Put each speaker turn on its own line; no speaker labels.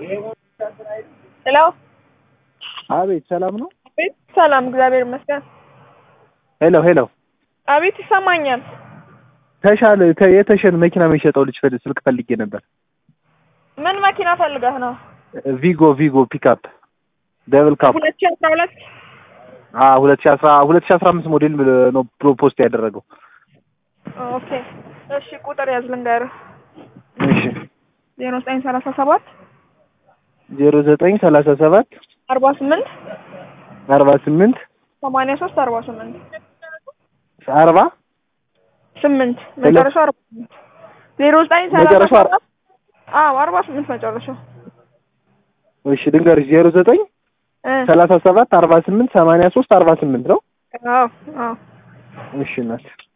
ሄሎ
አቤት ሰላም ነው?
አቤት ሰላም፣ እግዚአብሔር ይመስገን።
ሄሎ ሄሎ
አቤት ይሰማኛል።
ተሻለ ተ- የተሸን መኪና የሚሸጠው ልጅ ፈል- ስልክ ፈልጌ ነበር።
ምን መኪና ፈልገህ ነው?
ቪጎ ቪጎ ፒክአፕ ደብል ካፕ
ሁለት ሺህ አስራ ሁለት
አ 2010 2015 ሞዴል ነው ፕሮፖስት ያደረገው።
ኦኬ እሺ፣ ቁጥር ያዝ ልንገርህ።
እሺ
ዜሮ ዘጠኝ ሰላሳ ሰባት
0937
አርባ ስምንት
48
ሰማንያ ሶስት አርባ ስምንት
40
ስምንት መጨረሻው አርባ ስምንት ዜሮ ዘጠኝ ሰላሳ
መጨረሻው አር-
ሰባት አዎ አርባ ስምንት መጨረሻው
እሺ ድንገርሽ 09
እ
37 48 83 48 ነው።
አዎ አዎ
እሺ እናት